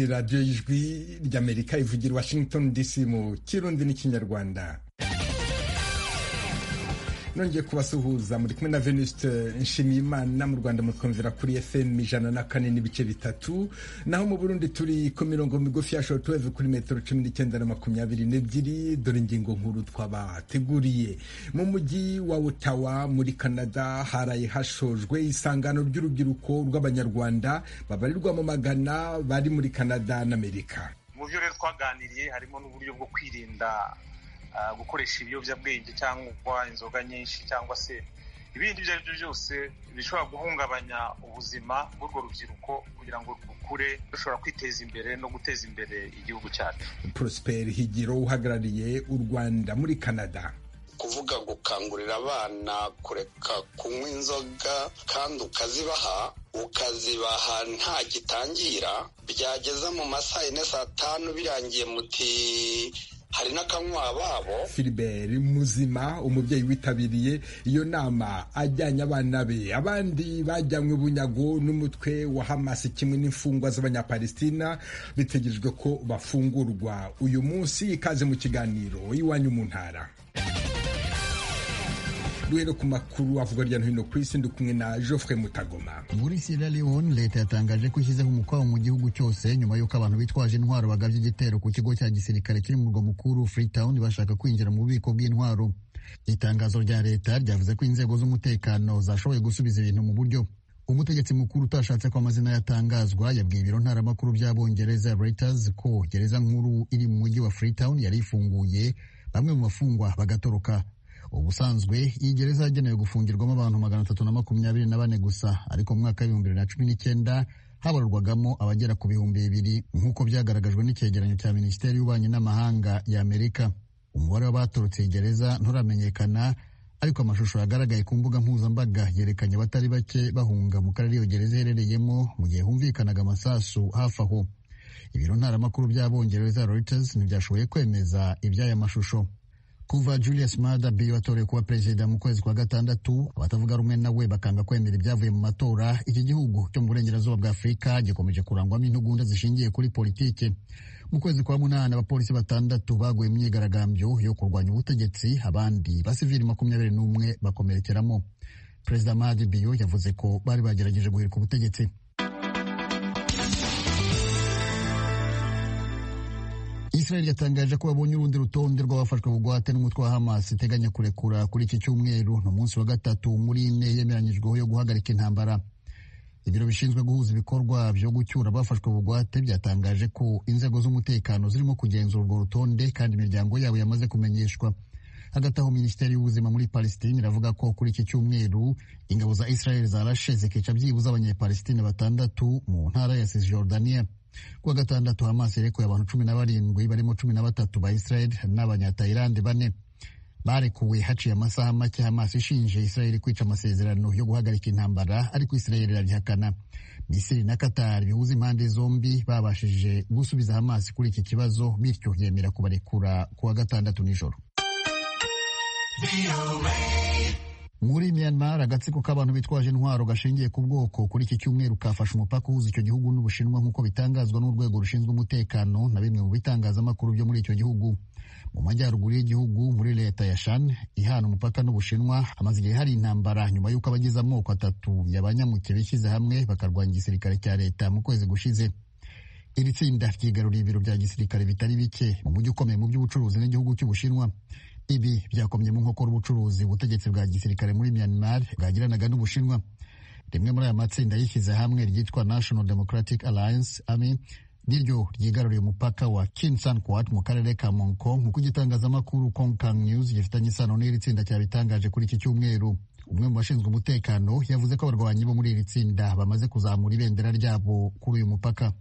radiyo y'ijwi ry'amerika ivugira washington dc mu kirundi n'ikinyarwanda nongeye kubasuhuza muri kumwe na venuste nshimiyimana mu rwanda mutwumvira kuri fm ijana na kane n'ibice bitatu naho mu burundi turi ku mirongo migufi ya shotuweve kuri metero cumi n'icyenda na makumyabiri n'ebyiri dore ingingo nkuru twabateguriye mu mujyi wa otawa muri canada haraye hashojwe isangano ry'urubyiruko rw'abanyarwanda babarirwa mu magana bari muri canada n'amerika mu byo rero twaganiriye harimo n'uburyo bwo kwirinda gukoresha ibiyobyabwenge cyangwa inzoga nyinshi cyangwa se ibindi ibyo ari byo byose bishobora guhungabanya ubuzima bw'urwo rubyiruko kugira ngo rukure rushobora kwiteza imbere no guteza imbere igihugu cyacu prosper higiro uhagarariye u rwanda muri canada kuvuga gukangurira abana kureka kunywa inzoga kandi ukazibaha ukazibaha nta gitangira byageza mu masaha yine saa tanu birangiye muti hari n'akanywa babo Philibert muzima umubyeyi witabiriye iyo nama ajyanye abana be abandi bajyanywe bunyago n'umutwe wa hamasi kimwe n'imfungwa z'abanyapalestina bitegerejwe ko bafungurwa uyu munsi ikaze mu kiganiro iwanyu mu ntara duhere ku makuru avuga hirya no hino ku isi ndi kumwe na Geoffrey Mutagoma muri Sierra Leone leta yatangaje ko ishyizeho umukwabo mu gihugu cyose nyuma y'uko abantu bitwaje intwaro bagabye igitero ku kigo cya gisirikare kiri mu murwa mukuru Freetown bashaka kwinjira mu bubiko bw'intwaro itangazo rya leta ryavuze ko inzego z'umutekano zashoboye gusubiza ibintu mu buryo umutegetsi mukuru utashatse ko amazina yatangazwa yabwiye ibiro ntaramakuru by'abongereza Reuters ko gereza nkuru iri mu mujyi wa Freetown yari ifunguye bamwe mu bafungwa bagatoroka ubusanzwe iyi gereza yagenewe gufungirwamo abantu magana atatu na makumyabiri na bane gusa ariko mu mwaka w'ibihumbi bibiri na cumi n'icyenda habarurwagamo abagera ku bihumbi bibiri nk'uko byagaragajwe n'icyegeranyo cya minisiteri y'ububanyi n'amahanga ya amerika umubare w'abatorotse iyi gereza nturamenyekana ariko amashusho yagaragaye ku mbuga mpuzambaga yerekanye abatari bake bahunga mu karere iyo gereza iherereyemo mu gihe humvikanaga amasasu hafi aho ibiro ntaramakuru by'abongereza Reuters ntibyashoboye kwemeza iby'aya mashusho kuva julius mada biyo watorewe kuba perezida mu kwezi kwa gatandatu abatavuga rumwe nawe bakanga kwemera ibyavuye mu matora iki gihugu cyo mu burengerazuba bwa afurika gikomeje kurangwamo intugunda zishingiye kuri politiki mu kwezi kwa munani abapolisi batandatu baguye mu myigaragambyo yo kurwanya ubutegetsi abandi basivili makumyabiri n'umwe bakomerekeramo perezida mada biyo yavuze ko bari bagerageje guhirika ubutegetsi Israel yatangaje ko babonye urundi rutonde rw'abafashwe bugwate n'umutwe wa Hamas iteganya kurekura kuri iki cyumweru ni umunsi wa gatatu muri ine yemeranyijweho yo guhagarika intambara ibiro bishinzwe guhuza ibikorwa byo gucyura abafashwe bugwate byatangaje ko inzego z'umutekano zirimo kugenzura urwo rutonde kandi imiryango yabo yamaze kumenyeshwa hagati aho minisiteri y'ubuzima muri palesitine iravuga ko kuri iki cyumweru ingabo za israel zarashe zikica byibuze abanyepalesitine batandatu mu ntara ya cisjordania kuwa gatandatu hamas yarekuye abantu cumi na barindwi barimo cumi na batatu ba israel n'abanyatayilandi bane barekuwe haciye amasaha make hamas ishinje israel kwica amasezerano yo guhagarika intambara ariko israel irabihakana misiri na qatar bihuza impande zombi babashije gusubiza hamas kuri iki kibazo bityo yemera kubarekura kuwa gatandatu nijoro muri Myanmar agatsiko k'abantu bitwaje intwaro gashingiye ku bwoko kuri iki cyumweru kafashe umupaka uhuza icyo gihugu n'Ubushinwa nk'uko bitangazwa n'urwego rushinzwe umutekano na bimwe mu bitangazamakuru byo muri icyo gihugu mu majyaruguru y'igihugu muri leta ya Shan ihana umupaka n'Ubushinwa hamaze igihe hari intambara nyuma y'uko abagize amoko atatu y'abanyamuke bishyize hamwe bakarwanya igisirikare cya leta mu kwezi gushize iri tsinda ryigaruriye ibiro bya gisirikare bitari bike mu mujyi ukomeye mu by'ubucuruzi n'igihugu cy'Ubushinwa ibi byakomye mu nkokora ubucuruzi ubutegetsi bwa gisirikare muri Myanmar bwagiranaga n'Ubushinwa rimwe muri aya matsinda yishyize hamwe ryitwa National Democratic Alliance AMI niryo ryigaruriye umupaka wa Kinsan Kuat mu karere ka Monko nk'uko igitangazamakuru Kongkang News gifitanye isano n'iri tsinda cyabitangaje kuri iki cyumweru umwe mu bashinzwe umutekano yavuze ko abarwanyi bo muri iri tsinda bamaze kuzamura ibendera ryabo kuri uyu mupaka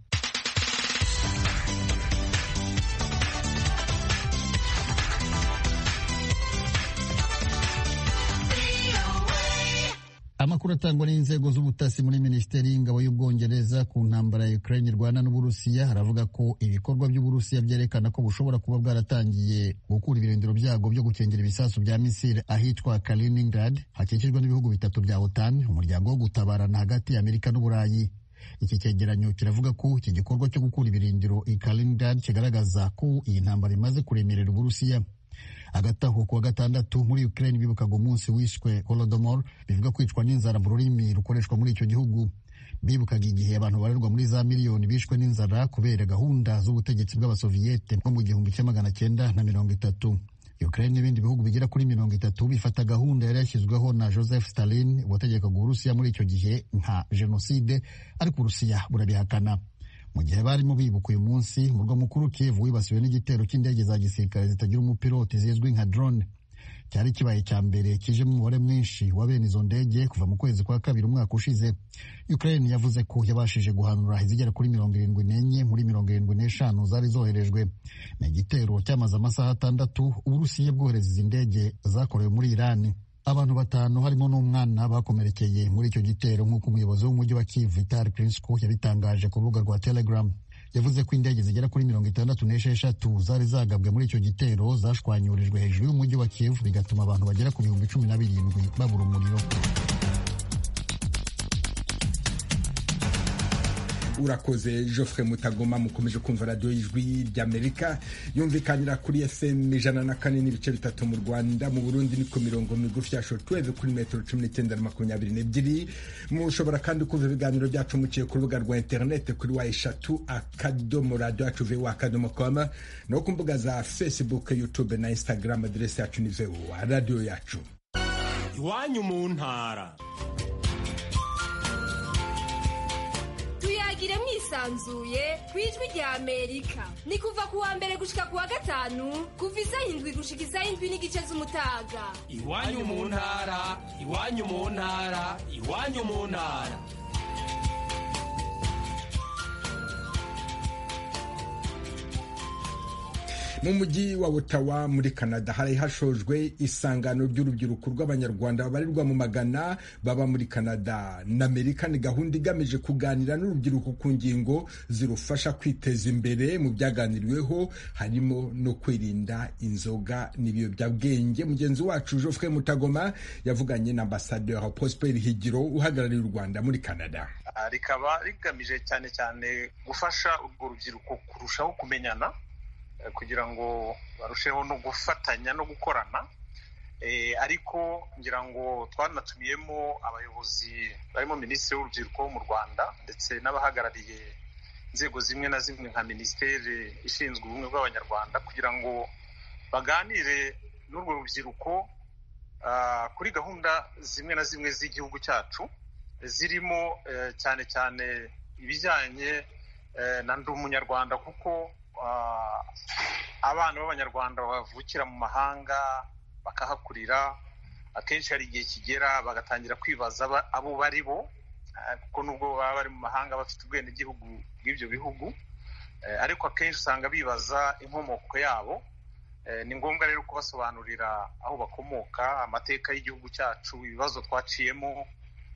amakuru atangwa n'inzego z'ubutasi muri minisiteri y'ingabo y'ubwongereza ku ntambara ya ukraine irwana n'uburusiya haravuga ko ibikorwa by'uburusiya byerekana ko bushobora kuba bwaratangiye gukura ibirindiro byabwo byo gukingira ibisasu bya misiri ahitwa kaliningrad hakikijwe n'ibihugu bitatu bya otan umuryango wo gutabarana hagati ya amerika n'uburayi iki cyegeranyo kiravuga ko iki gikorwa cyo gukura ibirindiro i Kaliningrad kigaragaza ko iyi ntambara imaze kuremerera Uburusiya hagati aho kuwa gatandatu muri Ukraine bibukaga umunsi wishwe Holodomor bivuga kwicwa n'inzara mu rurimi rukoreshwa muri icyo gihugu bibukaga igihe abantu barerwa muri za miliyoni bishwe n'inzara kubera gahunda z'ubutegetsi bw'abasoviyete bwo mu gihumbi kimwe magana cyenda na mirongo itatu Ukraine n'ibindi bihugu bigera kuri mirongo itatu bifata gahunda yari yashyizweho na Joseph Stalin wategekaga Uburusiya muri icyo gihe nka jenoside ariko Uburusiya burabihakana mu gihe barimo bibuka uyu munsi umurwa mukuru Kiev wibasiwe n'igitero cy'indege za gisirikare zitagira umupiloti zizwi nka drone cyari kibaye cya mbere kijemo umubare mwinshi wa bene izo ndege kuva mu kwezi kwa kabiri umwaka ushize Ukraine yavuze ko yabashije guhanura izigera kuri mirongo irindwi n'enye muri mirongo irindwi n'eshanu zari zoherejwe ni igitero cyamaze amasaha atandatu Uburusiya bwohereza izi ndege zakorewe muri Irani abantu batanu harimo n'umwana bakomerekeye muri icyo gitero nk'uko umuyobozi w'umujyi wa Kiev Vitali Klitschko yabitangaje ku rubuga rwa Telegram yavuze ko indege zigera kuri mirongo itandatu n'esheshatu zari zagabwe muri icyo gitero zashwanyurijwe hejuru y'umujyi wa Kiev bigatuma abantu bagera ku bihumbi cumi na birindwi babura umuriro urakoze Geoffrey mutagoma mukomeje kumva radiyo y'ijwi ry'amerika yumvikanira kuri fm ijana na kane n'ibice bitatu mu rwanda mu burundi ni ku mirongo migufi ya shotweve kuri metero cumi n'icyenda na makumyabiri n'ebyiri mushobora kandi kumva ibiganiro byacu muciye ku rubuga rwa interineti kuri wa eshatu akadomo radiyo yacu vewu akadomo koma no ku mbuga za facebook youtube na instagram aderesi yacu ni vewu radiyo yacu iwanyu mu ntara tuyagire mwisanzuye ku ijwi rya amerika ni kuva ku wa mbere gushika ku wa gatanu kuva izayindwi gushika izayindwi n'igice z'umutaga iwanyu mu ntara iwanyu mu ntara iwanyu mu ntara mu mujyi wa Ottawa muri Canada hari hashojwe isangano ry'urubyiruko rw'abanyarwanda babarirwa mu magana baba muri Canada na Amerika ni gahunda igamije kuganira n'urubyiruko ku ngingo zirufasha kwiteza imbere mu byaganiriweho harimo no kwirinda inzoga n'ibiyobyabwenge mugenzi wacu Geoffrey Mutagoma yavuganye na Ambassadeur Prosper Higiro uhagarariye u Rwanda muri Canada rikaba rigamije cyane cyane gufasha urwo rubyiruko kurushaho kumenyana kugira ngo barusheho no gufatanya no gukorana ariko ngira ngo twanatumiyemo abayobozi barimo minisitiri w'urubyiruko wo mu rwanda ndetse n'abahagarariye inzego zimwe na zimwe nka minisiteri ishinzwe ubumwe bw'abanyarwanda kugira ngo baganire n'urwo rubyiruko kuri gahunda zimwe na zimwe z'igihugu cyacu zirimo cyane cyane ibijyanye na ndi umunyarwanda kuko abana b'abanyarwanda bavukira mu mahanga bakahakurira akenshi hari igihe kigera bagatangira kwibaza abo bari bo kuko nubwo baba bari mu mahanga bafite ubwenegihugu bw'ibyo bihugu ariko akenshi usanga bibaza inkomoko yabo ni ngombwa rero kubasobanurira aho bakomoka amateka y'igihugu cyacu ibibazo twaciyemo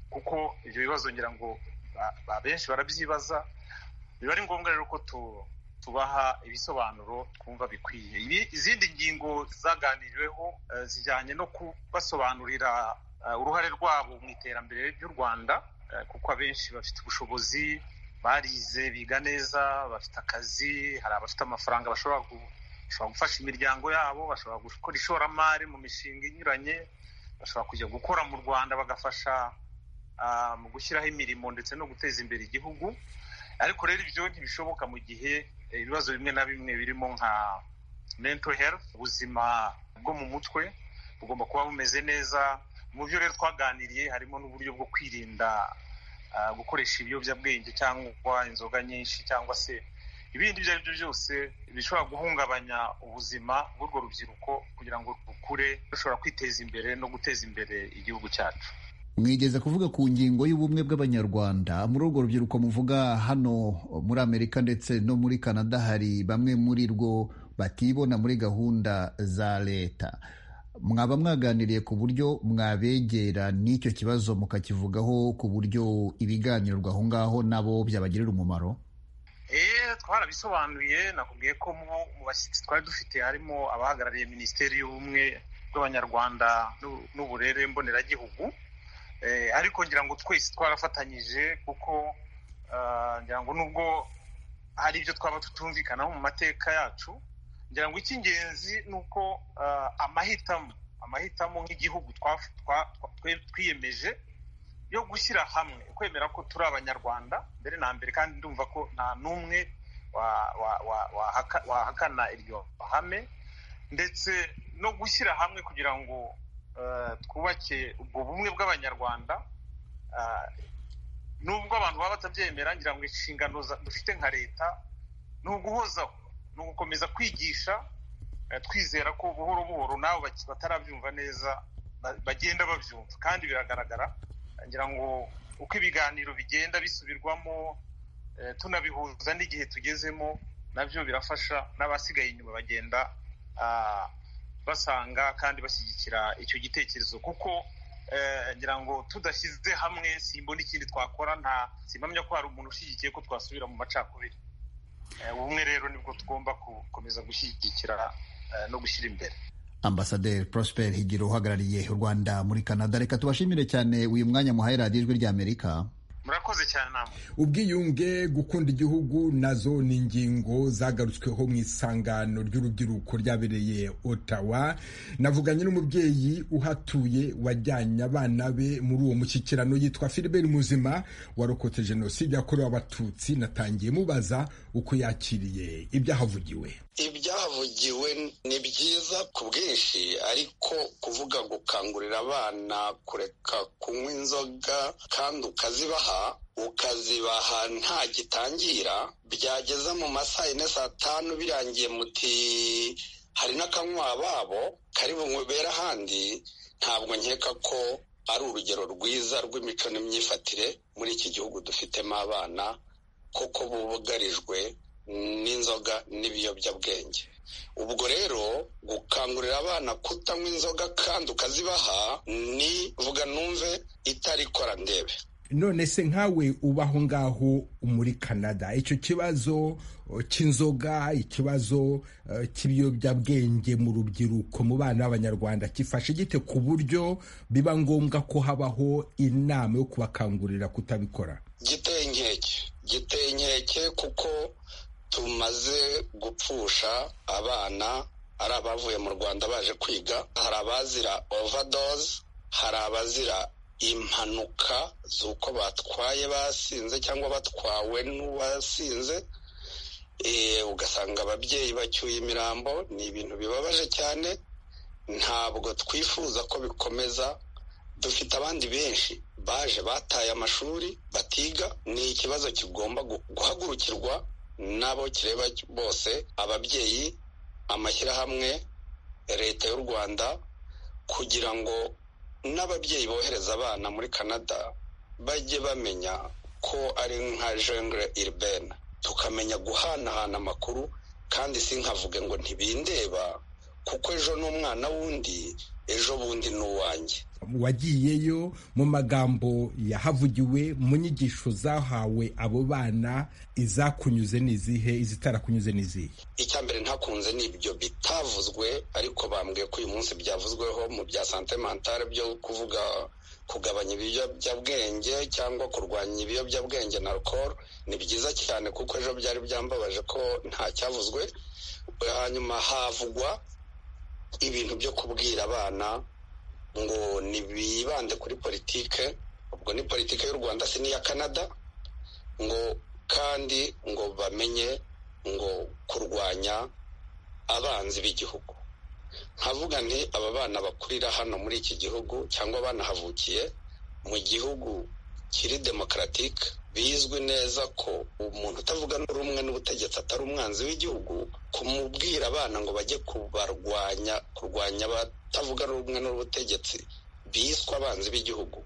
kuko ibyo bibazo ngira ngo benshi barabyibaza biba ari ngombwa rero ko tu tubaha ibisobanuro twumva bikwiye izindi ngingo zaganiriweho zijyanye no kubasobanurira uruhare rwabo mu iterambere ry'u rwanda kuko abenshi bafite ubushobozi barize biga neza bafite akazi hari abafite amafaranga bashobora gufasha imiryango yabo bashobora gukora ishoramari mu mishinga inyuranye bashobora kujya gukora mu rwanda bagafasha mu gushyiraho imirimo ndetse no guteza imbere igihugu ariko rero ibyo ntibishoboka mu gihe ibibazo bimwe na bimwe birimo nka mental health ubuzima bwo mu mutwe bugomba kuba bumeze neza mu byo rero twaganiriye harimo n'uburyo bwo kwirinda gukoresha ibiyobyabwenge cyangwa inzoga nyinshi cyangwa se ibindi ibyo ari byo byose bishobora guhungabanya ubuzima bw'urwo rubyiruko kugira ngo rukure rushobora kwiteza imbere no guteza imbere igihugu cyacu mwigeze kuvuga ku ngingo y'ubumwe bw'abanyarwanda muri urwo rubyiruko muvuga hano muri amerika ndetse no muri canada hari bamwe muri rwo batibona muri gahunda za leta mwaba mwaganiriye ku buryo mwabegera n'icyo kibazo mukakivugaho ku buryo ibiganirwa aho ngaho nabo byabagirira umumaro twarabisobanuye nakubwiye ko mu bashyitsi twari dufite harimo abahagarariye minisiteri y'ubumwe bw'abanyarwanda n'uburere mboneragihugu ariko ngira ngo twese twarafatanyije kuko ngira ngo nubwo hari ibyo twaba tutumvikanaho mu mateka yacu ngira ngo icy'ingenzi ni uko amahitamo amahitamo nk'igihugu twiyemeje yo gushyira hamwe kwemera ko turi abanyarwanda mbere na mbere kandi ndumva ko nta n'umwe wahakana iryo hame ndetse no gushyira hamwe kugira ngo twubake ubwo bumwe bw'abanyarwanda nubwo abantu baba batabyemera ngira ngo inshingano dufite nka leta ni uguhozaho ni ugukomeza kwigisha twizera ko buhoro buhoro nabo batarabyumva neza bagenda babyumva kandi biragaragara ngira ngo uko ibiganiro bigenda bisubirwamo tunabihuza n'igihe tugezemo nabyo birafasha n'abasigaye inyuma bagenda basanga kandi bashyigikira icyo gitekerezo kuko ngira ngo tudashyize hamwe simbona ikindi twakora nta simpamya ko hari umuntu ushyigikiye ko twasubira mu macakubiri ubumwe rero nibwo tugomba gukomeza gushyigikira no gushyira imbere ambasaderi prosper higiro uhagarariye u rwanda muri canada reka tubashimire cyane uyu mwanya muhaye radiyo ijwi ry'amerika murakoze cyane namwe ubwiyunge gukunda igihugu nazo ni ingingo zagarutsweho mu isangano ry'urubyiruko ryabereye otawa navuganye n'umubyeyi uhatuye wajyanye abana be muri uwo mushyikirano yitwa Philbert muzima warokotse jenoside yakorewe abatutsi natangiye mubaza uko yakiriye ibyahavugiwe ibyahavugiwe ni byiza ku bwinshi ariko kuvuga gukangurira abana kureka kunywa inzoga kandi ukazibaha ukazibaha nta gitangira byageza mu masaha yine saa tanu birangiye muti hari n'akanywa babo kari bunywebera ahandi ntabwo nkeka ko ari urugero rwiza rw'imico n'imyifatire muri iki gihugu dufitemo abana kuko bugarijwe n'inzoga n'ibiyobyabwenge ubwo rero gukangurira abana kutanywa inzoga kandi ukazibaha ni vuga numve itari kora ndebe none se nkawe ubaho ngaho muri canada icyo kibazo cy'inzoga ikibazo cy'ibiyobyabwenge mu rubyiruko mu bana b'abanyarwanda gifashe gite ku buryo biba ngombwa ko habaho inama yo kubakangurira kutabikora giteye inkeke giteye inkeke kuko tumaze gupfusha abana ari abavuye mu rwanda baje kwiga hari abazira overdose hari abazira impanuka z'uko batwaye basinze cyangwa batwawe n'uwasinze ugasanga ababyeyi bacyuye imirambo ni ibintu bibabaje cyane ntabwo twifuza ko bikomeza dufite abandi benshi baje bataye amashuri batiga ni ikibazo kigomba guhagurukirwa n'abo kireba bose ababyeyi amashyirahamwe leta y'u rwanda kugira ngo n'ababyeyi bohereza abana muri canada bajye bamenya ko ari nka jengre iribena tukamenya guhanahana amakuru kandi sinkavuge ngo ntibindeba kuko ejo n'umwana w'undi ejo bundi ni uwanjye wagiyeyo mu magambo yahavugiwe mu nyigisho zahawe abo bana izakunyuze n'izihe izitarakunyuze n'izihe icya mbere ntakunze ni ibyo bitavuzwe ariko bambwiye ko uyu munsi byavuzweho mu bya sante mentale byo kuvuga kugabanya ibiyobyabwenge cyangwa kurwanya ibiyobyabwenge na alcohol ni byiza cyane kuko ejo byari byambabaje ko ntacyavuzwe hanyuma havugwa ibintu byo kubwira abana ngo ntibibande kuri politike ubwo ni politike y'u rwanda si n'iya canada ngo kandi ngo bamenye ngo kurwanya abanzi b'igihugu nkavuga nti aba bana bakurira hano muri iki gihugu cyangwa banahavukiye mu gihugu kiri demokaratike bizwi neza ko umuntu utavuga rumwe n'ubutegetsi atari umwanzi w'igihugu kumubwira abana ngo bajye kubarwanya kurwanya abatavuga rumwe n'ubutegetsi biswa abanzi b'igihugu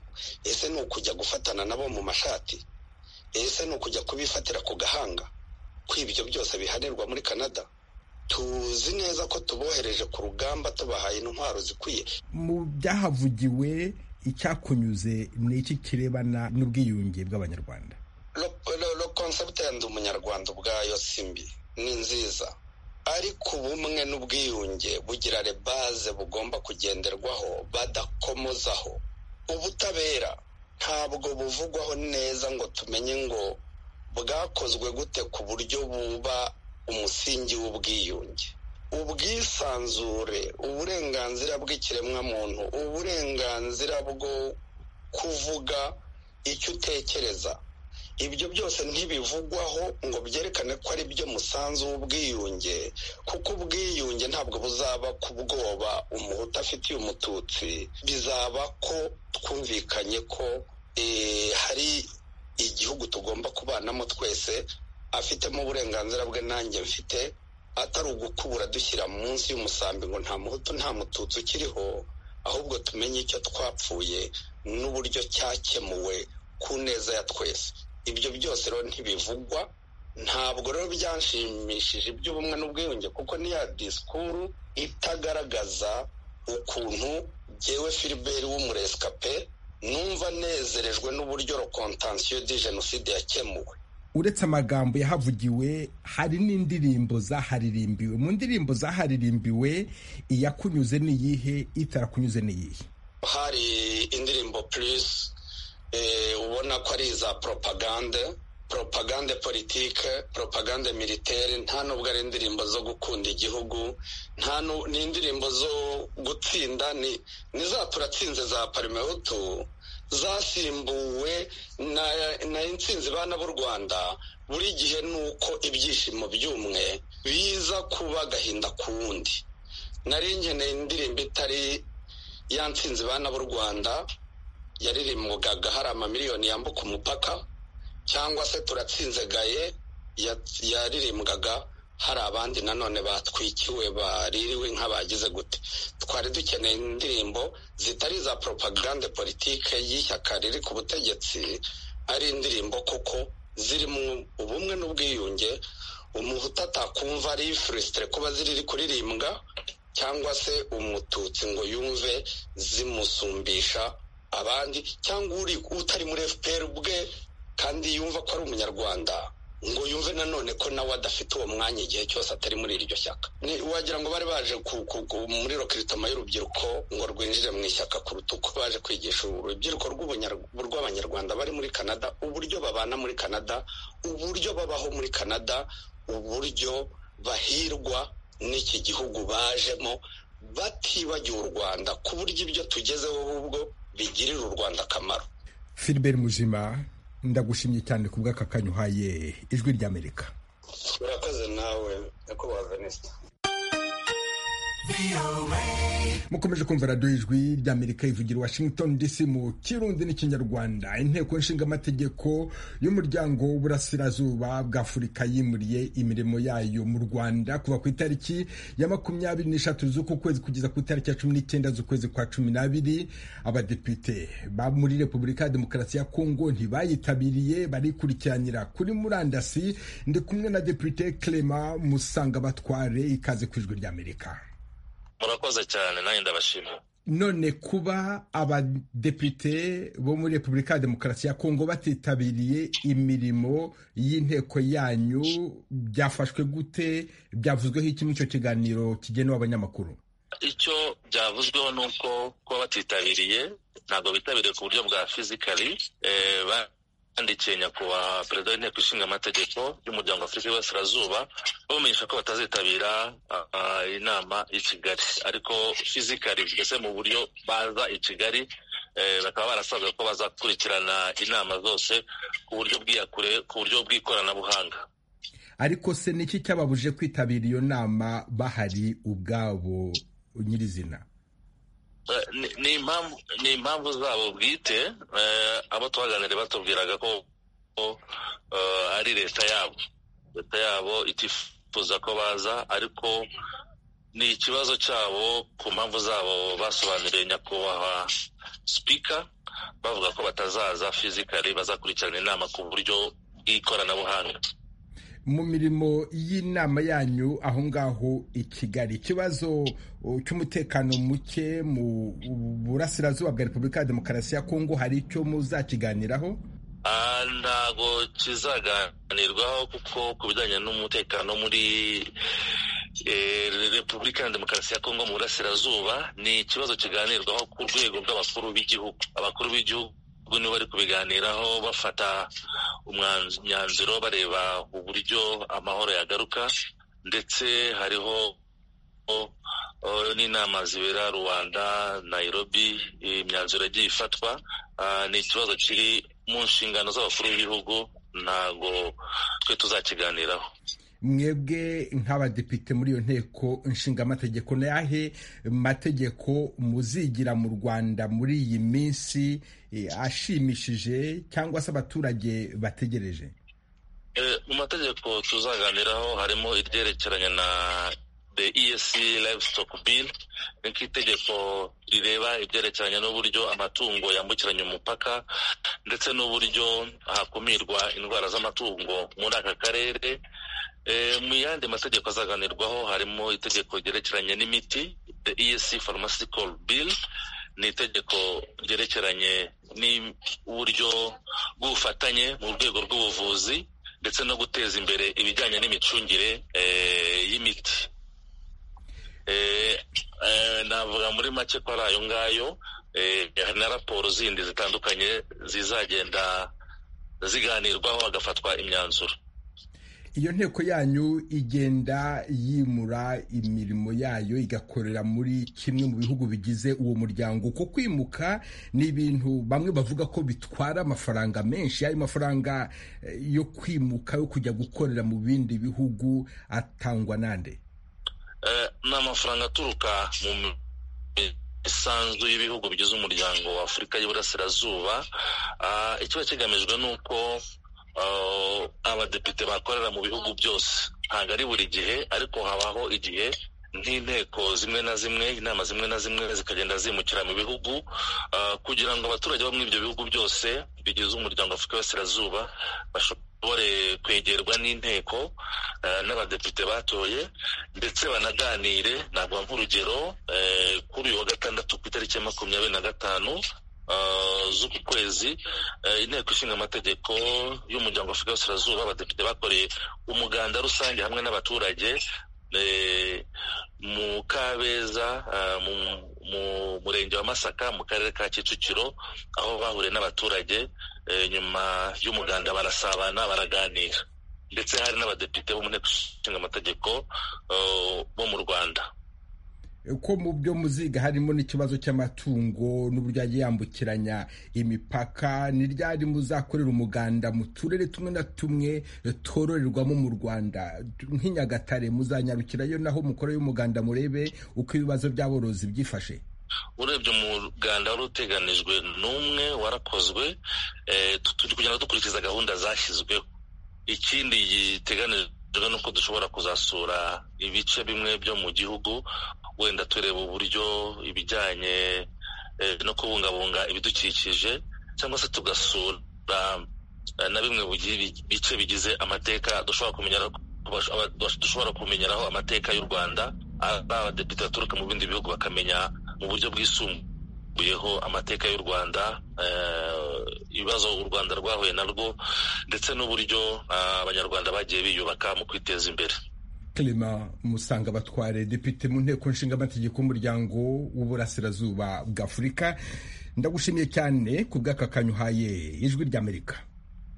ese ni ukujya gufatana nabo mu mashati ese ni ukujya kubifatira ku gahanga ko ibyo byose bihanirwa muri canada tuzi neza ko tubohereje ku rugamba tubahaye intwaro zikwiye mu byahavugiwe icyakunyuze ni iki kirebana n'ubwiyunge bw'abanyarwanda lo konsepti ya ndi umunyarwanda ubwayo simbi ni nziza ariko ubumwe n'ubwiyunge bugira rebaze bugomba kugenderwaho badakomozaho ubutabera ntabwo buvugwaho neza ngo tumenye ngo bwakozwe gute ku buryo buba umusingi w'ubwiyunge ubwisanzure uburenganzira bw'ikiremwamuntu uburenganzira bwo kuvuga icyo utekereza ibyo byose ntibivugwaho ngo byerekane ko ari byo musanzu w'ubwiyunge kuko ubwiyunge ntabwo buzaba ku bwoba umuhutu afitiye umututsi bizaba ko twumvikanye ko hari igihugu tugomba kubanamo twese afitemo uburenganzira bwe nanjye mfite atari ugukubura dushyira munsi y'umusambi ngo nta muhutu nta mututsi ukiriho ahubwo tumenye icyo twapfuye n'uburyo cyakemuwe ku neza ya twese ibyo byose rero ntibivugwa ntabwo rero byanshimishije iby'ubumwe n'ubwiyunge kuko niya disikuru itagaragaza ukuntu jyewe filiberi w'umuresikape numva nezerejwe n'uburyo rokontansiyo di jenoside yakemuwe uretse amagambo yahavugiwe hari n'indirimbo zaharirimbiwe mu ndirimbo zaharirimbiwe iyakunyuze ni iyihe itarakunyuze ni iyihe hari indirimbo purisi ubona ko ari iza poropagande poropagande politike poropagande militeri nta nubwo ari indirimbo zo gukunda igihugu nta ni indirimbo zo gutsinda ni za turatsinze za parimehutu zasimbuwe na insinzi bana b'u rwanda buri gihe ni uko ibyishimo by'umwe biza kuba agahinda ku wundi nari nkeneye indirimbo itari ya nsinzi bana b'u rwanda yaririmbwaga hari amamiliyoni yambuka umupaka cyangwa se turatsinze gaye yaririmbwaga hari abandi nanone batwikiwe baririwe nk'abagize gute twari dukeneye indirimbo zitari iza poropagande politike y'ishyaka riri ku butegetsi ari indirimbo kuko zirimo ubumwe n'ubwiyunge umuhutu atakumva ari furesitire kuba ziri kuririmbwa cyangwa se umututsi ngo yumve zimusumbisha abandi cyangwa uri utari muri fpr ubwe kandi yumva ko ari umunyarwanda ngo yumve nanone ko nawe adafite uwo mwanya igihe cyose atari muri iryo shyaka wagira ngo bari baje muri rokiritoma y'urubyiruko ngo rwinjire mu ishyaka kuruta uko baje kwigisha urubyiruko rw'abanyarwanda bari muri canada uburyo babana muri canada uburyo babaho muri canada uburyo bahirwa n'iki gihugu bajemo batibagiwe u rwanda ku buryo ibyo tugezeho ahubwo bigirira u rwanda akamaro filiberi muzima ndagushimye cyane ku bw'aka kanya uhaye ijwi ry'amerika urakoze nawe nyakubahwa venisita mukomeje kumva radiyo ijwi ry'amerika ivugira washington dc mu kirundi n'ikinyarwanda inteko nshingamategeko y'umuryango w'uburasirazuba bw'afurika yimuriye imirimo yayo mu rwanda kuva ku itariki ya makumyabiri n'eshatu z'uku kwezi kugeza ku itariki ya cumi n'icyenda z'ukwezi kwa cumi n'abiri abadepite ba muri repubulika ya demokarasi ya kongo ntibayitabiriye barikurikiranira kuri murandasi ndi kumwe na depite clement musanga batware ikaze ku ijwi ry'amerika murakoze cyane nanjye ndabashimira none kuba abadepite bo muri repubulika ya demokarasi ya kongo batitabiriye imirimo y'inteko yanyu byafashwe gute byavuzweho iki muri icyo kiganiro kigenewe abanyamakuru icyo byavuzweho ni uko kuba batitabiriye ntabwo bitabiriye ku buryo bwa fizikari bandikiye nyakubahwa perezida w'inteko ishinga amategeko y'umuryango afurika y'iburasirazuba bamumenyesha ko batazitabira inama y'i kigali ariko fizikari mbese mu buryo baza i kigali bakaba barasabwa ko bazakurikirana inama zose ku buryo bw'iyakure ku buryo bw'ikoranabuhanga ariko se niki cyababuje kwitabira iyo nama bahari ubwabo nyirizina ni impamvu zabo bwite abo twaganiriye batubwiraga ko ari leta yabo leta yabo itifuza ko baza ariko ni ikibazo cyabo ku mpamvu zabo basobanuriye nyakubahwa sipika bavuga ko batazaza fizikari bazakurikirana inama ku buryo bw'ikoranabuhanga mu mirimo y'inama yanyu aho ngaho i kigali ikibazo cy'umutekano muke mu burasirazuba bwa repubulika ya demokarasi ya kongo hari icyo muzakiganiraho ntabwo kizaganirwaho kuko ku bijyanye n'umutekano muri repubulika ya demokarasi ya kongo mu burasirazuba ni ikibazo kiganirwaho ku rwego rw'abakuru b'igihugu abakuru b'igihugu ahubwo nibo bari kubiganiraho bafata umwanzuro bareba uburyo amahoro yagaruka ndetse hariho n'inama zibera rwanda nayirobi imyanzuro yagiye ifatwa ni ikibazo kiri mu nshingano z'abakuru b'ibihugu ntabwo twe tuzakiganiraho mwebwe nk'abadepite muri iyo nteko nshingamategeko ni ayahe mategeko muzigira mu rwanda muri iyi minsi ashimishije cyangwa se abaturage bategereje mu mategeko tuzaganiraho harimo iryerekeranye na the esc livestock bill ni nk'itegeko rireba ibyerekeranye n'uburyo amatungo yambukiranya umupaka ndetse n'uburyo hakumirwa indwara z'amatungo muri aka karere mu yandi mategeko azaganirwaho harimo itegeko ryerekeranye n'imiti the esc pharmaceutical bill ni itegeko ryerekeranye n'uburyo bw'ubufatanye mu rwego rw'ubuvuzi ndetse no guteza imbere ibijyanye n'imicungire y'imiti navuga muri make ko ari ayo ngayo hari na raporo zindi zitandukanye zizagenda ziganirwaho hagafatwa imyanzuro iyo nteko yanyu igenda yimura imirimo yayo igakorera muri kimwe mu bihugu bigize uwo muryango uko kwimuka ni ibintu bamwe bavuga ko bitwara amafaranga menshi ayo mafaranga yo kwimuka yo kujya gukorera mu bindi bihugu atangwa nande ni amafaranga aturuka mu isanzu y'ibihugu bigize umuryango wa afurika y'uburasirazuba ikiba kigamijwe ni uko abadepite bakorera mu bihugu byose ntabwo ari buri gihe ariko habaho igihe nk'inteko zimwe na zimwe inama zimwe na zimwe zikagenda zimukira mu bihugu kugira ngo abaturage bo muri ibyo bihugu byose bigize umuryango afurika y'uburasirazuba bashobore kwegerwa n'inteko n'abadepite batoye ndetse banaganire ntabwo nk'urugero kuri uyu wa gatandatu ku itariki ya makumyabiri na gatanu z'uku kwezi inteko ishinga amategeko y'umuryango afurika y'uburasirazuba abadepite bakoreye umuganda rusange hamwe n'abaturage mu kabeza mu murenge wa masaka mu karere ka kicukiro aho bahuriye n'abaturage nyuma y'umuganda barasabana baraganira ndetse hari n'abadepite bo mu nteko ishinga amategeko bo mu rwanda uko mu byo muziga harimo n'ikibazo cy'amatungo n'uburyo yagiye yambukiranya imipaka ni ryari muzakorera umuganda mu turere tumwe na tumwe tororerwamo mu rwanda nk'inyagatare muzanyarukirayo naho mukoreyo umuganda murebe uko ibibazo by'aborozi byifashe urebye umuganda wari uteganijwe n'umwe warakozwe turi kugenda dukurikiza gahunda zashyizweho ikindi giteganijwe ni uko dushobora kuzasura ibice bimwe byo mu gihugu wenda tureba uburyo ibijyanye no kubungabunga ibidukikije cyangwa se tugasura na bimwe bice bigize amateka dushobora kumenyeraho amateka y'u rwanda ari abadepite baturuka mu bindi bihugu bakamenya mu buryo bwisumbuyeho amateka y'u rwanda ibibazo u rwanda rwahuye narwo ndetse n'uburyo abanyarwanda bagiye biyubaka mu kwiteza imbere Clement Musanga Batware depite mu nteko nshingamategeko y'umuryango w'uburasirazuba bwa Afurika ndagushimiye cyane ku bw'aka kanyu uhaye ijwi ry'Amerika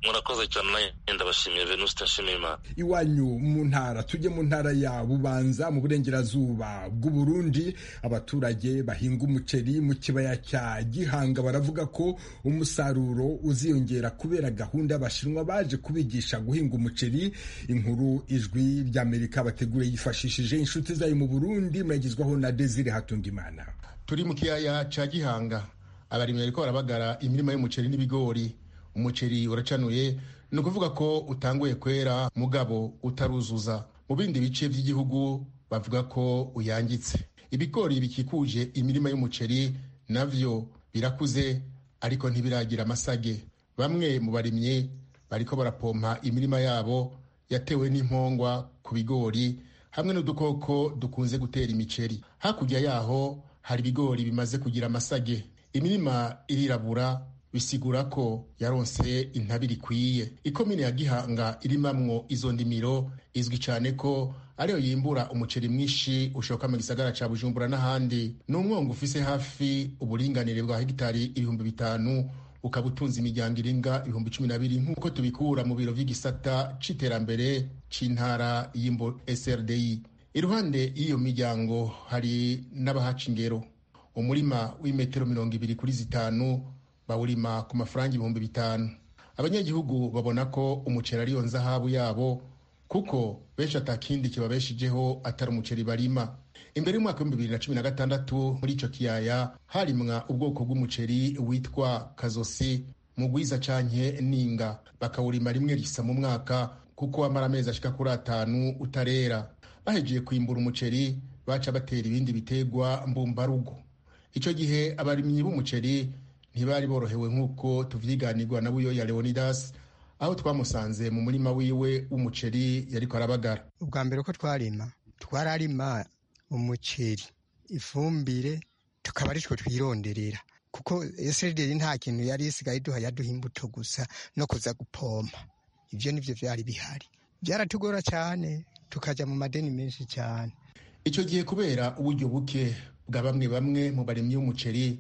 murakoze cyane nanjye ndabashimiye venuste nshimiyimana iwanyu mu ntara tujye mu ntara ya bubanza mu burengerazuba bw'uburundi abaturage bahinga umuceri mu kibaya cya gihanga baravuga ko umusaruro uziyongera kubera gahunda y'abashinwa baje kubigisha guhinga umuceri inkuru ijwi ry'amerika bategure yifashishije inshuti zayo mu burundi mwagizwaho na desire hatungimana turi mu kiyaya cya gihanga abarimyi bariko barabagara imirima y'umuceri n'ibigori umuceri uracanuye ni ukuvuga ko utanguye kwera mugabo utaruzuza mu bindi bice by'igihugu bavuga ko uyangitse ibigori bikikuje imirima y'umuceri nabyo birakuze ariko ntibiragira amasage bamwe mu barimyi bariko barapompa imirima yabo yatewe n'impongwa ku bigori hamwe n'udukoko dukunze gutera imiceri hakurya yaho hari ibigori bimaze kugira amasage imirima irirabura bisigura ko yaronse intabire ikwiye ikomine ya gihanga irimamwo izo ndimiro izwi cyane ko ariyo yimbura umuceri mwinshi ushoka mu gisagara cya bujumbura n'ahandi ni umwongo ufise hafi uburinganire bwa hegitari ibihumbi bitanu ukaba utunze imiryango irenga ibihumbi cumi na bibiri nk'uko tubikura mu biro by'igisata cy'iterambere cy'intara y'imbo SRDI iruhande y'iyo miryango hari n'abahaca ingero umurima w'imetero mirongo ibiri kuri zitanu bawurima ku mafaranga ibihumbi bitanu abanyagihugu babona ko umuceri ariyo nzahabu yabo kuko benshi atakindi kibabeshijeho atari umuceri barima imbere y'umwaka w'ibihumbi bibiri na cumi na gatandatu muri icyo kiyaya harimwa ubwoko bw'umuceri witwa kazosi mugwiza canke ninga bakawurima rimwe risa mu mwaka kuko wamara amezi ashika kuri atanu utarera bahejeje kwimbura umuceri baca batera ibindi biterwa mbumbarugo icyo gihe abarimyi b'umuceri ntibari borohewe nk'uko tuvyiganirwa na buyo ya leonidas aho twamusanze mu murima wiwe w'umuceri yariko arabagara ubwa mbere uko twarima twararima umuceri ifumbire tukaba aritwo twironderera kuko esederi nta kintu yari isigaye iduha yaduha imbuto gusa no kuza gupompa ibyo nibyo byari bihari byaratugora cyane tukajya mu madeni menshi cyane icyo gihe kubera uburyo buke bwa bamwe bamwe mu barimyi b'umuceri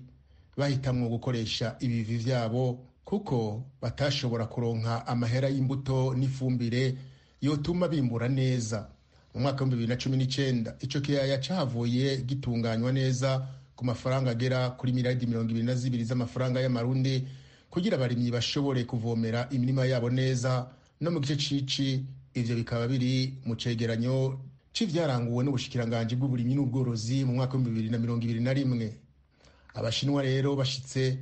bahitamwo gukoresha ibivi vyabo kuko batashobora kuronka amahera y'imbuto n'ifumbire yotuma bimbura neza mu mwaka w'ibihumbi bibiri na cumi n'icenda ico kiyaya cahavuye gitunganywa neza ku mafaranga agera kuri miliyaridi mirongo ibiri na zibiri z'amafaranga y'amarundi kugira abarimyi bashobore kuvomera imirima yabo neza no mu gice cici ivyo bikaba biri mu cegeranyo c'ivyaranguwe n'ubushikiranganji bw'uburimyi n'ubworozi mu mwaka w'ibihumbi bibiri na mirongo ibiri na rimwe abashinwa rero bashitse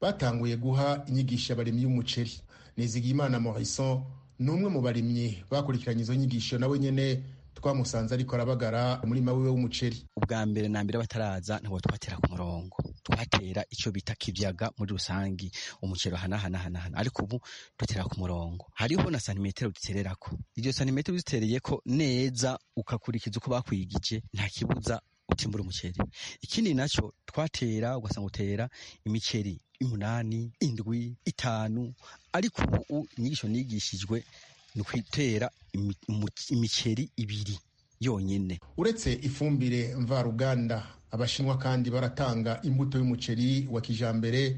batanguye guha inyigisho abarimyi y'umuceri nizigiyimana morison ni umwe mu barimyi bakurikiranye izo nyigisho nawe nyene twamusanze ariko arabagara umurima wiwe w'umuceri ubwa mbere na mbere bataraza ntabwo twatera ku murongo twatera icyo bita kibyaga muri rusangi umuceri hanahanahanahana ariko ubu dutera ku murongo hariho na santimetero dutererako iryo santimetero uzitereyeko neza ukakurikiza uko bakwigije nta kibuza utimbura umuceri ikindi nacyo twatera ugasanga utera imiceri umunani indwi itanu ariko ubu inyigisho nigishijwe ni ukwitera imiceri ibiri yonyine uretse ifumbire mvaruganda abashinwa kandi baratanga imbuto y'umuceri wa kijambere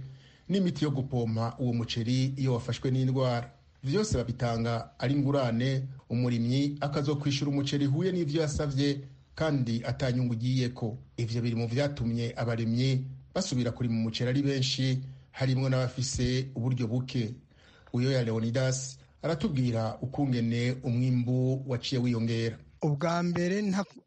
n'imiti yo gupompa uwo muceri iyo wafashwe n'indwara vyose babitanga ari ngurane umurimyi akazokwishyura umuceri huye n'ivyo yasavye kandi atanyungu ugiyeko ivyo biri mu vyatumye abarimyi basubira kurima umuceri ari benshi harimwo n'abafise uburyo buke uyo ya leonidas aratubwira ukungene umwimbu waciye wiyongera ubwa mbere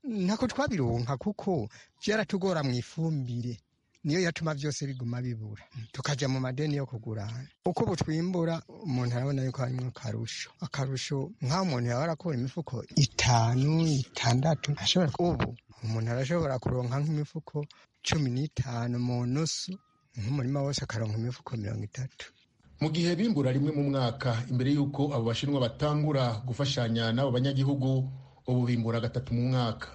ntako twabironka kuko byaratugora mu ifumbire niyo yatuma byose biguma bibura tukajya mu madeni yo kugurana uko butwimbura umuntu arabona yuko harimo akarusho akarusho nk'aho umuntu yaba arakura imifuko itanu itandatu ashobora ubu umuntu arashobora kuronka nk'imifuko cumi n'itanu mu nusu nk'umurima wose akaronka imifuko mirongo itatu mu gihe bimbura rimwe mu mwaka imbere y'uko abo bashinwa batangura gufashanya n'abo banyagihugu ubu bimbura gatatu mu mwaka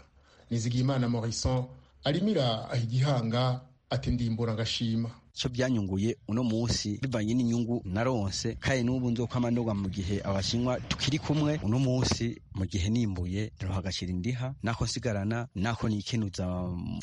nizigiyimana morison arimira igihanga ati ndimbura agashima cyo byanyunguye uno munsi bivanye n'inyungu naronse kandi n'ubu nzokwamanurwa mu gihe abashinwa tukiri kumwe uno munsi mu gihe nimbuye naroha agaciro ndiha nako nsigarana nako nikenuza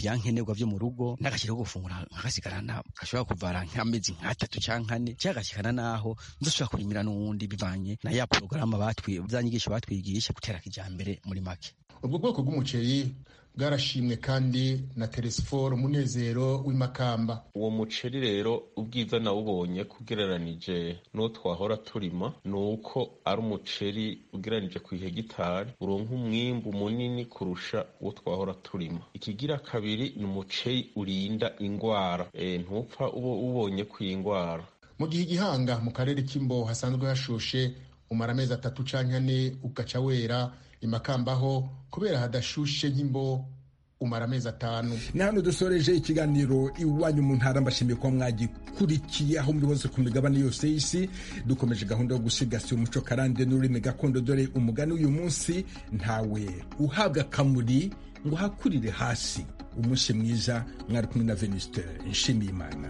byankenerwa vyo mu rugo n'agaciro ko gufungura nkagasigarana gashobora kuvara nk'amezi nk'atatu canke ane cyagashikana naho nzosubira kurimira n'uwundi bivanye na ya porogaramu batwi zanyigisho batwigisha gutera kijambere muri make ubwo bwoko bw'umuceri bwarashimwe kandi na teresiforo umunezero w'imakamba uwo muceri rero ubwiza nawubonye kugereranije n'uwo twahora turima ni uko ari umuceri ugereranije ku ihegitari uronka umwimbu munini kurusha uwo twahora turima ikigira kabiri ni umuceri urinda indwara e, ntupfa uba ubonye ku indwara mu gihe igihanga mu karere k'imbo hasanzwe hashushe umara amezi atatu canke ane ugaca wera imakambaho kubera hadashushe nk'imbo umara amezi atanu ni hano dusoreje ikiganiro iwanyu mu ntara mbashimiye kuba mwagikurikiye aho muri hose ku migabane yose y'isi dukomeje gahunda yo gusigasira umuco karande n'ururimi gakondo dore umugani uyu munsi ntawe uhabwa akamuri ngo hakurire hasi umunsi mwiza mwari kumwe na venuste nshimiyimana